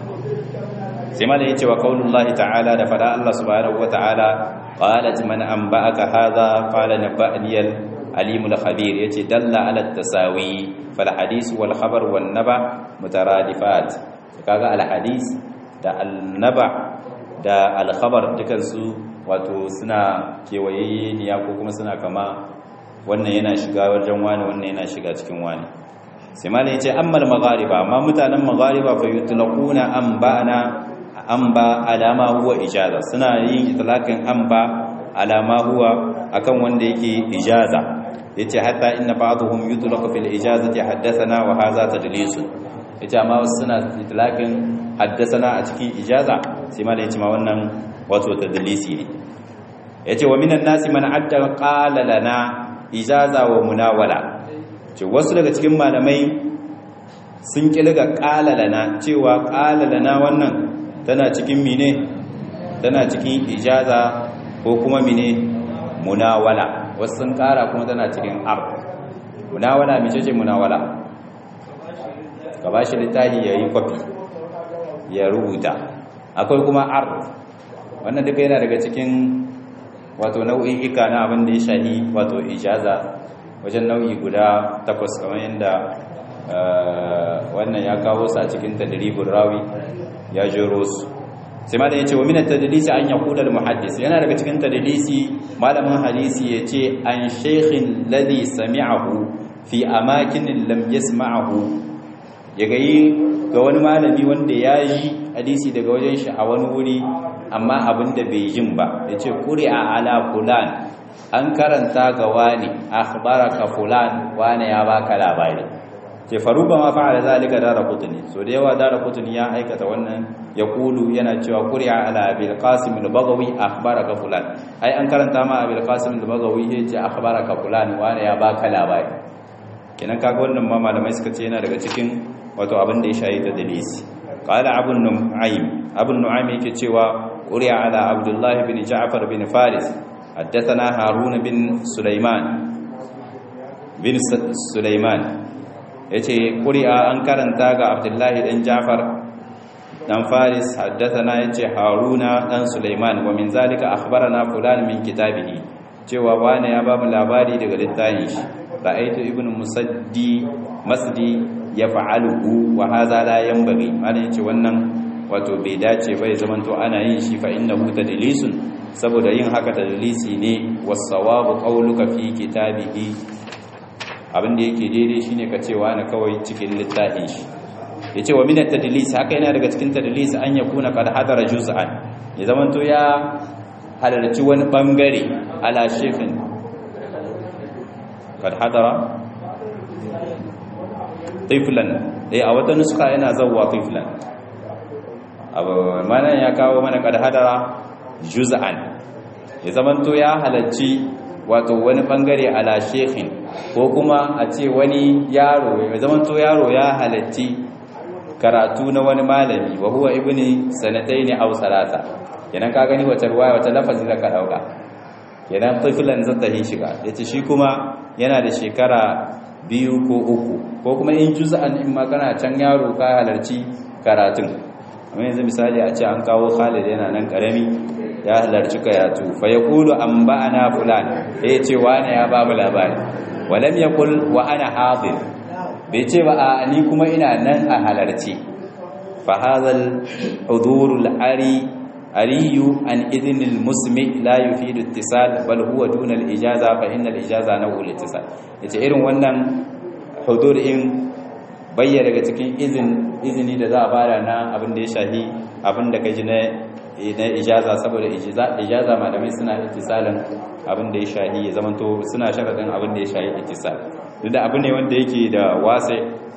sai ma da yace wa qaulullahi ta'ala da fada Allah subhanahu wa ta'ala qalat man anba'aka hadha qala naba'ani al-alim al-khabir yace dalla ala at-tasawi fal hadith wal khabar wan naba mutaradifat kaga al-hadith da al-naba da al-khabar dukansu wato suna kewaye niya ko kuma suna kama wannan yana shiga wajen wani wannan yana shiga cikin wani sai malai yace ammal maghariba amma mutanen maghariba fa yutlaquna anba'ana amba alama huwa ijaza suna yin itlaqin amba alama huwa akan wanda yake ijaza yace hatta inna ba'dhum yutlaqu fil ijazati haddathana wa hadha tadlisun yace amma wasu suna itlaqin haddathana a cikin ijaza sai malai yace ma wannan wato tadlisi ne yace wa minan nasi man adda qala lana ijaza wa munawala ce wasu daga cikin malamai sun kilga qala lana cewa qala lana wannan tana cikin mine tana cikin ijaza ko kuma mine munawala wasu sun kara kuma tana cikin ar munawala mice ce munawala ka bashi littafi yayi kwafi ya rubuta akwai kuma ar wannan duka yana daga cikin wato nau'i'ika na abin da ya shahi wato ijaza wajen nau'i guda takwas kamar yadda wannan ya kawo sa cikin tadribul rawi ya jero su sai ma da yace wa min at-tadlisi an yaqula al-muhaddis yana daga cikin tadlisi malamin hadisi yace an shaykhin ladhi sami'ahu fi amakin lam yasma'ahu yaga yi ga wani malami wanda ya yi hadisi daga wajen shi a wani wuri amma abinda bai jin ba ya ce ƙuri a ala fulan an karanta ga wani akhbaraka fulan wani ya baka labari ce faruba ma fa'ala zalika dara kutuni so da yawa dara kutuni ya aikata wannan ya kulu yana cewa ƙuri a ala abil qasim al-bagawi akhbaraka fulan ai an karanta ma abil qasim al-bagawi ya ce akhbaraka fulan wani ya baka labari kenan kaga wannan ma malamai suka ce yana daga cikin wato abin da ya shayi ta dalisi qala abu nu'aym abu nu'aym yake cewa quri'a ala abdullah bin ja'far bin faris haddathana harun bin sulaiman bin sulaiman yace quri'a an karanta ga abdullah dan ja'far dan faris haddathana yace haruna dan sulaiman wa min zalika akhbarana fulan min kitabihi cewa wani ya ba mu labari daga littafin shi ra'aytu ibnu musaddi masdi ya fa'aluhu wa haza la yanbaghi ana yace wannan wato bai dace bai zaman to ana yin shi fa innahu tadlisun saboda yin haka tadlisi ne was-sawabu qawluka fi kitabihi abin da yake daidai shine ka cewa na kawai cikin littafin shi yace wa min at-tadlis haka yana daga cikin tadlis an yakuna qad hadara juz'an ya zaman to ya halarci wani bangare ala shekhin qad hadara tiflan eh a wata nuska yana zawwa tiflan abu manan ya kawo mana kad hadara juz'an ya zamanto ya halarci wato wani bangare ala shekhin ko kuma a ce wani yaro ya zamanto yaro ya halarci karatu na wani malami wa huwa ibni sanataini aw salasa kenan ka gani wata ruwaya wata lafazi zaka dauka kenan tiflan zata yi shiga yace shi kuma yana da shekara biyu ko uku ko kuma in juz'an in ma kana can yaro ka halarci karatun amma yanzu misali a ce an kawo Khalid yana nan karami ya halarci karatu fa yaqulu anba'ana fulan eh ce wani ya ba mu labari walam yaqul wa ana hadir bai ce ba a ni kuma ina nan a halarci fa hadhal hudurul ari ariyu an idhnil musmi la yufidu ittisal bal huwa duna al ijaza fa innal ijaza naw'ul ittisal yace irin wannan hudur in bayyana daga cikin izin izini da za a bada na abin da ya shahi abin da kaji na na ijaza saboda ijaza malamai suna ittisalin abin da ya shahi ya zamanto suna sharadin abin da ya shahi ittisal duk da abin ne wanda yake da wase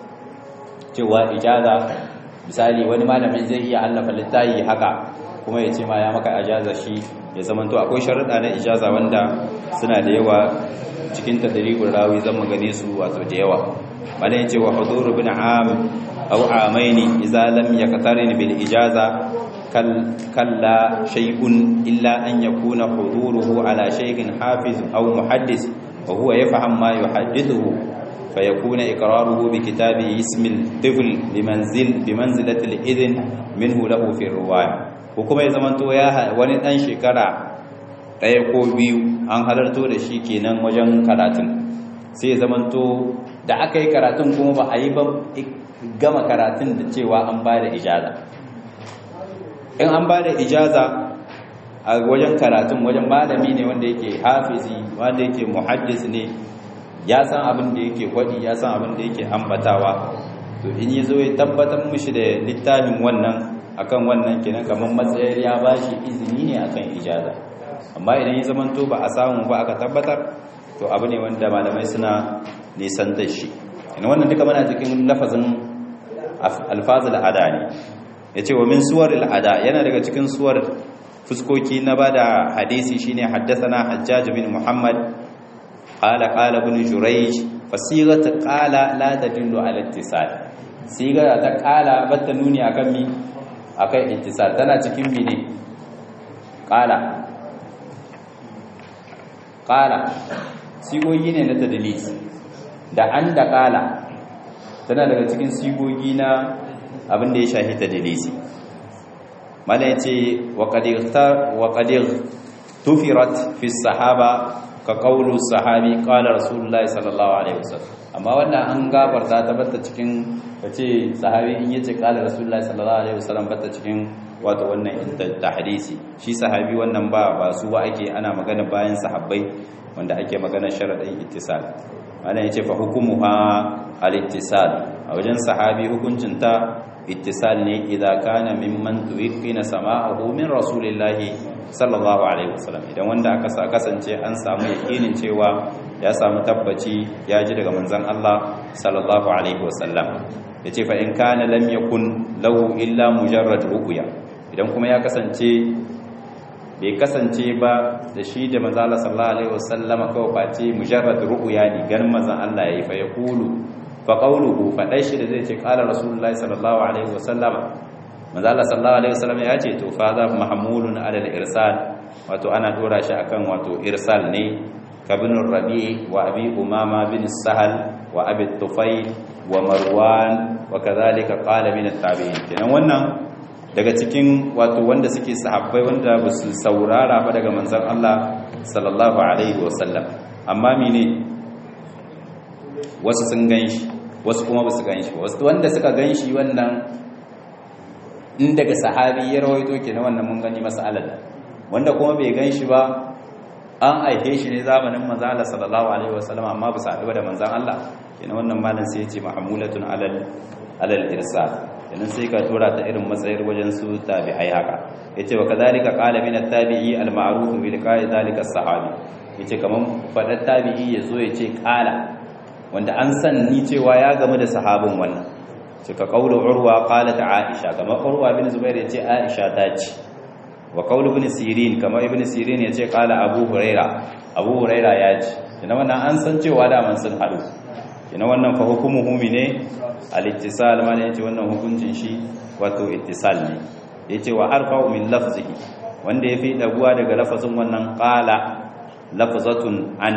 cewa ijaza misali wani malamin zai iya allafa littafi haka kuma ya ce ma ya maka ijaza shi ya zamanto akwai sharuɗa na ijaza wanda suna da yawa cikin tadribul rawi zan magane su wato da yawa bala yace wa hudur ibn am aw amaini idza lam yaqtarin bil ijaza kalla shay'un illa an yakuna huduruhu ala shaykhin hafiz aw muhaddis wa huwa yafham ma yuhaddithuhu فيكون إقراره بكتاب اسم الطفل بمنزل بمنزلة الإذن منه له في الرواية وكما يزمن تو يا wani dan shekara ɗaya ko biyu an halarto da shi kenan wajen karatun sai ya zamanto da aka yi karatun kuma ba a yi ba gama karatun da cewa an ba da ijaza in an ba da ijaza a wajen karatun wajen malami ne wanda yake hafizi wanda yake muhaddis ne ya san abin da yake kwadi ya san abin da yake ambatawa to in yi zo ya tabbatar mushi da littafin wannan akan wannan kenan kamar matsayar ya bashi izini ne akan ijaza amma idan ya zamanto ba a samu ba aka tabbatar to abu ne wanda malamai suna nisan da shi ina wannan duka mana cikin lafazin alfazul ada ne yace wa min suwar al'ada yana daga cikin suwar fuskoki na bada hadisi shine haddathana hajjaj bin muhammad qala qala ibn jurayj fasigat qala la tadullu ala ittisal siga ta qala batta nuni akan mi akan ittisal tana cikin mi ne qala qala sigogi ne na tadlis da an da qala tana daga cikin sigogi na abin da ya shahi tadlisi mala yace wa qad wa qad tufirat fi sahaba ka qawlu sahabi qala rasulullahi sallallahu alaihi wasallam amma wannan an gabarta ta batta cikin kace sahabi in yace qala rasulullahi sallallahu alaihi wasallam batta cikin wato wannan tahdisi shi sahabi wannan ba ba su ba ake ana magana bayan sahabbai wanda ake magana sharadin ittisal ana yace fa hukumuha al-ittisal a wajen sahabi hukuncin ta ittisal ne idza kana mimman tuwqina sama'ahu min rasulillahi sallallahu alaihi wasallam idan wanda aka sa kasance an samu yakinin cewa ya samu tabbaci ya ji daga manzon Allah sallallahu alaihi wasallam yace fa in kana lam yakun lahu illa mujarrad ruqya idan kuma ya kasance bai kasance ba da shi da manzon Allah sallallahu alaihi wasallam kawai face mujarrad ruqya ne ganin manzon Allah yayi fa yaqulu fa qawluhu fa dai shi da zai ce qala rasulullahi sallallahu alaihi wasallam manzo Allah sallallahu alaihi wasallam ya ce to fa za mahmulun ala al-irsal wato ana dora shi akan wato irsal ne kabin rabi wa abi umama bin sahal wa abi tufayl wa marwan wa kadhalika qala min at-tabi'in kenan wannan daga cikin wato wanda suke sahabbai wanda ba su saurara ba daga manzon Allah sallallahu alaihi wasallam amma mene wasu sun ganshi wasu kuma ba su ganshi wasu wanda suka ganshi wannan in daga sahabi ya rawaito ke na wannan mun gani mas'alar wanda kuma bai gan shi ba an aike shi ne zamanin manzan Allah sallallahu alaihi wasallam amma ba sa da manzan Allah kenan wannan malam sai ya ce mahmulatun alal alal irsal kenan sai ka tura ta irin matsayar wajen su tabi'ai haka yace wa kadhalika qala min at-tabi'i al-ma'ruf bi liqa'i dhalika as-sahabi yace kaman fadar tabi'i yazo yace qala wanda an san ni cewa ya gamu da sahabin wannan suka kaulu urwa qalat aisha kamar urwa bin zubair yace aisha ta ce wa kaulu ibn sirin kamar ibn sirin yace qala abu huraira abu huraira ya ce ina wannan an san cewa da man sun hadu ina wannan fa hukumuhu ne al-ittisal ma ne yace wannan hukuncin shi wato ittisal ne yace wa arfa'u min lafzihi wanda yafi daguwa daga lafazin wannan qala lafzatun an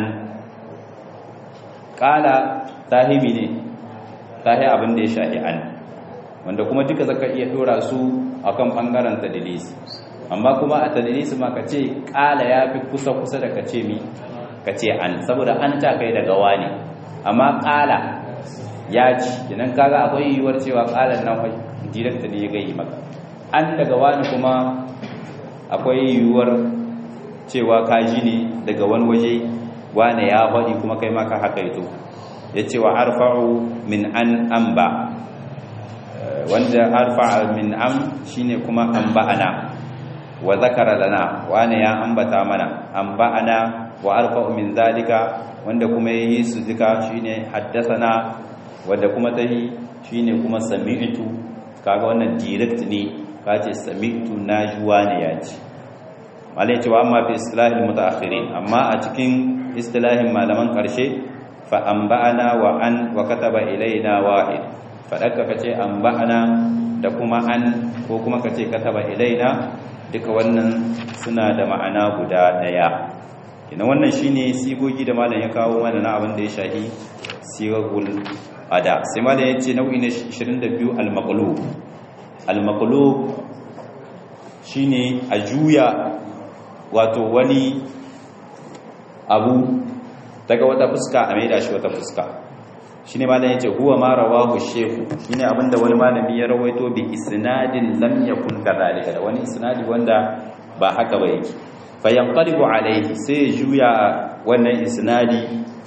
qala tahimi ne tahi abin da ya shahi an wanda kuma duka zaka iya dora su akan bangaren tadlis amma kuma a tadlis ma kace qala yafi kusa kusa da kace mi kace an saboda an ta kai daga wani amma qala ya ci idan kaga akwai yiwuwar cewa qalan nan wai direct ne ya gayi maka an daga wani kuma akwai yiwuwar cewa kaji ne daga wani waje wane ya faɗi kuma kai maka haka ito ya ce wa arfa'u min an amba wanda arfa'a min am shine kuma amba'ana wa zakara lana wane ya ambata mana amba'ana wa arfa'u min zalika wanda kuma yayi su duka shine haddathana wanda kuma tahi shine kuma sami'tu kaga wannan direct ne kace sami'tu najuwa ne yace malai cewa amma fi istilahin mutaakhirin amma a cikin istilahin malaman karshe fa anba'ana wa an wa kataba ilaina wahid fadaka kace anba'ana da kuma an ko kuma kace kataba ilaina duka wannan suna da ma'ana guda daya kina wannan shine sigogi da malam ya kawo mana na abin da ya shahi sigagul ada sai malam ya ce nau'i na 22 al-maqlub al-maqlub shine a juya wato wani abu daga wata fuska a maida shi wata fuska shine malam yace huwa ma rawahu shehu shine abinda wani malami ya rawaito bi isnadin lam yakun kadhalika da wani isnadi wanda ba haka ba yake fa yanqalibu alayhi sai juya wannan isnadi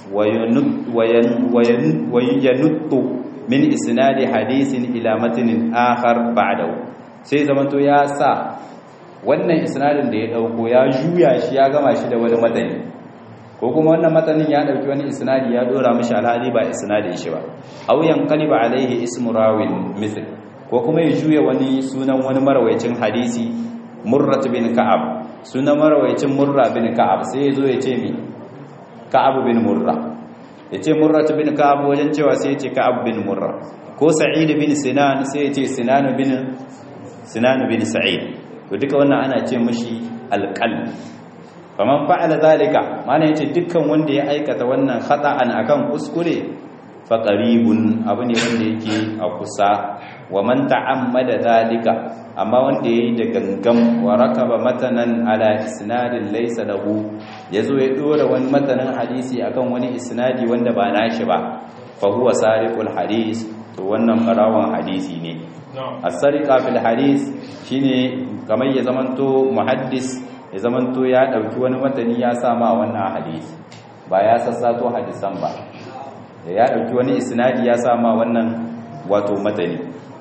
wa yanuttu min isnadi hadisin ila matnin akhar ba'dahu sai zamanto ya sa wannan isnadin da ya dauko ya juya shi ya gama shi da wani matani ko kuma wannan matanin ya dauki wani isnadi ya dora mishi alhali ba isnadin shi ba aw yanqaliba alaihi ismu rawin mithl ko kuma ya juya wani sunan wani marwayacin hadisi murrat bin ka'ab sunan marwayacin murra bin ka'ab sai yazo ya ce mi ka'ab bin murra ya ce murrat bin ka'ab wajen cewa sai ya ce ka'ab bin murra ko sa'id bin sinan sai ya ce sinan bin sinan bin sa'id to duka wannan ana ce mishi alqalb faman fa'ala zalika mana yace dukkan wanda ya aikata wannan khata'an akan kuskure fa qaribun abu ne wanda yake a kusa wa man ta'ammada zalika amma wanda yayi da gangam wa rakaba matanan ala isnadin laysa lahu yazo ya dora wani matanan hadisi akan wani isnadi wanda ba nashi ba fa huwa sariqul hadis to wannan barawan hadisi ne as-sariqa fil hadis shine kamar ya zamanto muhaddis ya zamanto ya ɗauki wani matani ya sama wannan hadisi ba ya sassato hadisan ba da ya ɗauki wani isnadi ya sama wannan wato matani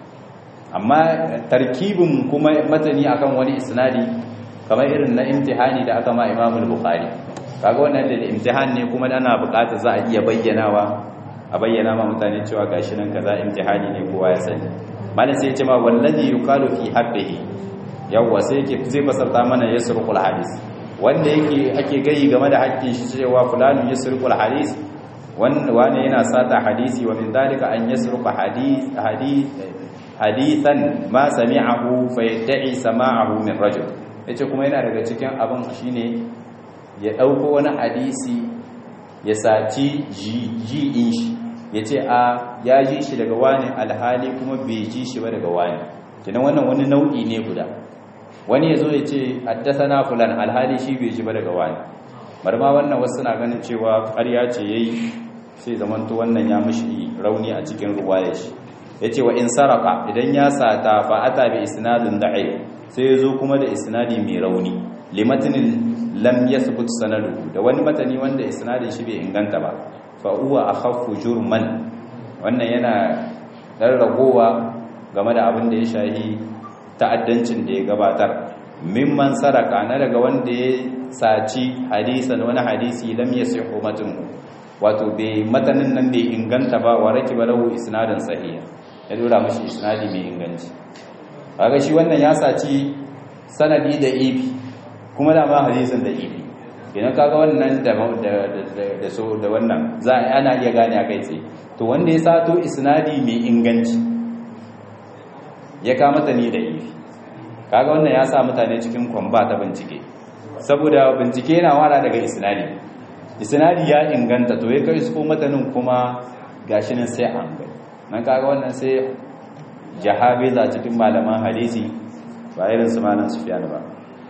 amma tarkibin kuma matani akan wani isnadi kamar irin na imtihani da aka ma imamul bukhari kaga wannan da imtihan ne kuma ana buƙatar za a iya bayyanawa a bayyana ma mutane cewa gashi nan kaza imtihani ne kowa ya sani malam sai ya ce ma wallazi yuqalu fi habbihi yawwa sai yake zai fasarta mana yasrukul hadis wanda yake ake gayi game da haƙƙin shi cewa fulanun yasrukul hadis wanda wani yana sata hadisi wa min dalika an yasruka hadis hadis hadithan ma sami'ahu fa yad'i sama'ahu min rajul yace kuma yana daga cikin abin shine ya dauko wani hadisi ya saci ji din shi yace a ya ji shi daga wani alhali kuma bai ji shi ba daga wani kenan wannan wani nau'i ne guda wani ya zo ya ce haddasana fulan alhali shi bai ji ba daga wani marma wannan wasu na ganin cewa ƙarya ce yayi sai zamanto wannan ya mishi rauni a cikin ruwaya shi yace wa in saraka idan ya sata fa ata bi isnadin da'if sai ya zo kuma da isnadi mai rauni limatinin lam yathbut sanaduhu da wani matani wanda isnadin shi bai inganta ba fa huwa akhaffu jurman wannan yana dan ragowa game da abin da ya shahi ta'addancin da ya gabatar mimman saraka na daga wanda ya saci hadisan wani hadisi lam yasihu matnu wato bai matanin nan bai inganta ba wa raki ba lahu isnadin sahiha ya dora mashi isnadi mai inganci kaga shi wannan ya saci sanadi da ibi kuma da ma hadisin da ibi idan kaga wannan da da so da wannan za ana iya gane a kai tsaye to wanda ya sato isnadi mai inganci ya kama ta ni da ibi kaga wannan ya sa mutane cikin kwamba ta bincike saboda bincike yana wara daga isnadi isnadi ya inganta to ya kai su ko matanin kuma gashi nan sai an gani nan kaga wannan sai jahabiza cikin malaman hadisi ba irin su malam sufyan ba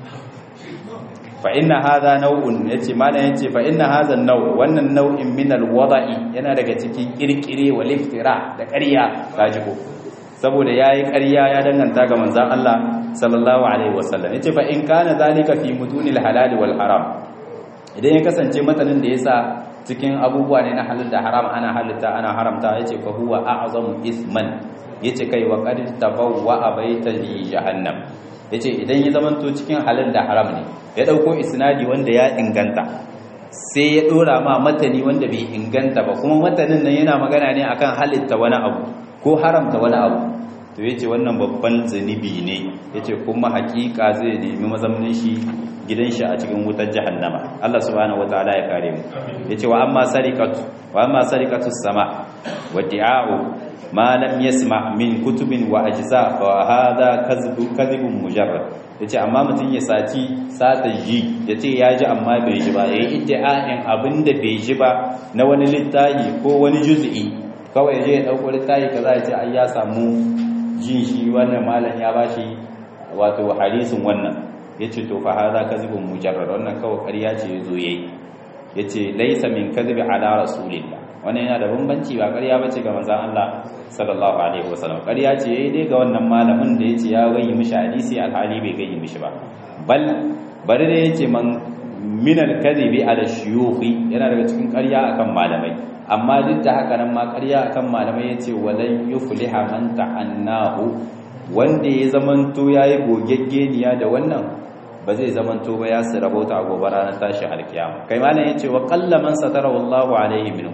fa inna hadha naw'un yace malam yace fa inna hadha an-naw' wannan nau'in min al-wada'i yana daga cikin kirkire wal iftira da ƙarya kaji ko saboda yayi ƙarya ya danganta ga manzon Allah sallallahu alaihi wasallam yace fa in kana zalika fi mutunil halal wal haram idan ya kasance matanin da yasa cikin abubuwa ne na halal da haram ana halitta ana haramta yace fa huwa a'zamu isman yace kai wa qad tabawwa baita li jahannam yace idan ya zamanto cikin halal da haram ne ya dauko isnadi wanda ya inganta sai ya dora ma matani wanda bai inganta ba kuma matanin nan yana magana ne akan halitta wani abu ko haramta wani abu to yace wannan babban zanibi ne yace kuma hakika zai nemi mazamnin shi gidan shi a cikin wutar jahannama Allah subhanahu wataala ya kare mu yace wa amma sariqatu wa amma sariqatu sama wa di'a'u ma lam yasma min kutubin wa ajza fa hadha kadhibu kadhibun mujarrad yace amma mutun ya saci sata ji yace ya ji amma bai ji ba yayi iddia'in abinda bai ji ba na wani littafi ko wani juz'i kawai je ya dauko littafi kaza yace ai ya samu jin shi wannan malam ya bashi wato hadisin wannan yace to fa hadha kadhibun mujarrad wannan kawai ƙarya ce yazo yayi yace laysa min kadhibi ala rasulillah wannan yana da bambanci ba ƙarya bace ga manzon Allah sallallahu alaihi wasallam ƙarya ce yayi dai ga wannan malamin da yace ya gayyi mishi hadisi alhali bai gayyi mishi ba bal bari da yace man min al-kadhibi ala shuyukhi yana daga cikin ƙarya akan malamai amma duk da haka nan ma ƙarya akan malamai yace walan yufliha man ta'annahu wanda ya zamanto yayi gogeggeniya da wannan ba zai zamanto ba ya rabauta a gobe ranar tashi alkiyama kai malam yace wa qallaman satara wallahu alaihi minhu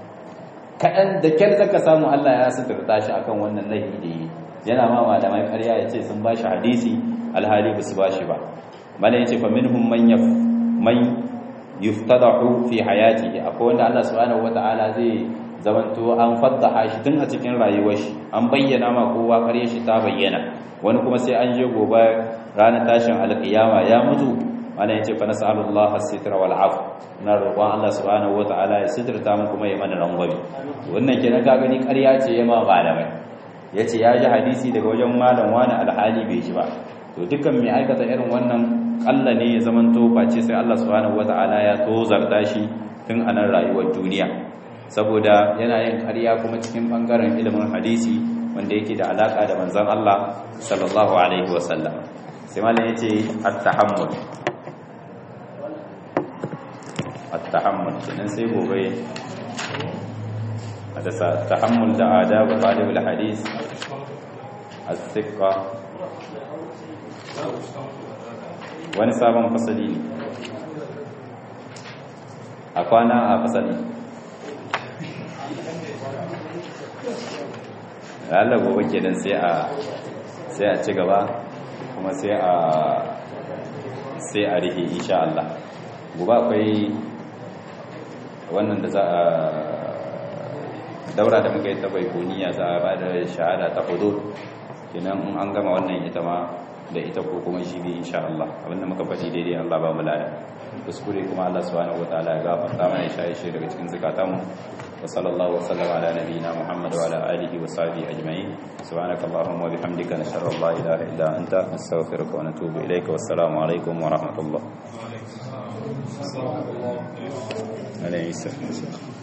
kaɗan da kyar zaka samu Allah ya suturta shi akan wannan laifi da yi yana ma malamai ƙarya ya ce sun ba shi hadisi alhali ba su ba shi ba mana ya ce fa minhum man yaf man yuftadahu fi hayatihi akwai wanda Allah subhanahu wata'ala zai zamanto an faddaha shi tun a cikin rayuwar shi an bayyana ma kowa ƙarya shi ta bayyana wani kuma sai an je gobe ranar tashin alƙiyama ya mutu ana yace fa nas'alullah as-sitra wal af na roƙon Allah subhanahu wataala ya sitirta mu kuma ya mana rangwame wannan kenan ka gani ƙarya ce ya ma malamai yace ya ji hadisi daga wajen malam wani alhali bai ji ba to dukkan mai aikata irin wannan kalla ne ya zamanto face sai Allah subhanahu wataala ya tozarta shi tun a nan rayuwar duniya saboda yana yin ƙarya kuma cikin bangaren ilimin hadisi wanda yake da alaka da manzon Allah sallallahu alaihi wasallam sai malam yace at-tahammul التحمل kenan sai gobe da tahammul da adab talib alhadith as-siqa wani sabon fasali ne a kwana a fasali Allah gobe kenan sai a sai a ci gaba kuma sai a sai a rihe insha Allah gobe akwai wannan da za a daura da muka yi ta baikoniya za a ba da shahada ta hudu kenan in an gama wannan ita ma da ita ko kuma shi bi insha Allah abinda muka faɗi daidai Allah ba mu lada kuskure kuma Allah subhanahu wataala ya gafarta mana ya shi daga cikin zakatanmu wa sallallahu wa sallama ala nabiyyina Muhammad wa ala alihi wa sahbihi ajma'in subhanakallahumma wa bihamdika nashhadu an la ilaha illa anta nastaghfiruka wa natubu ilayka wassalamu alaikum wa rahmatullah عليه السلام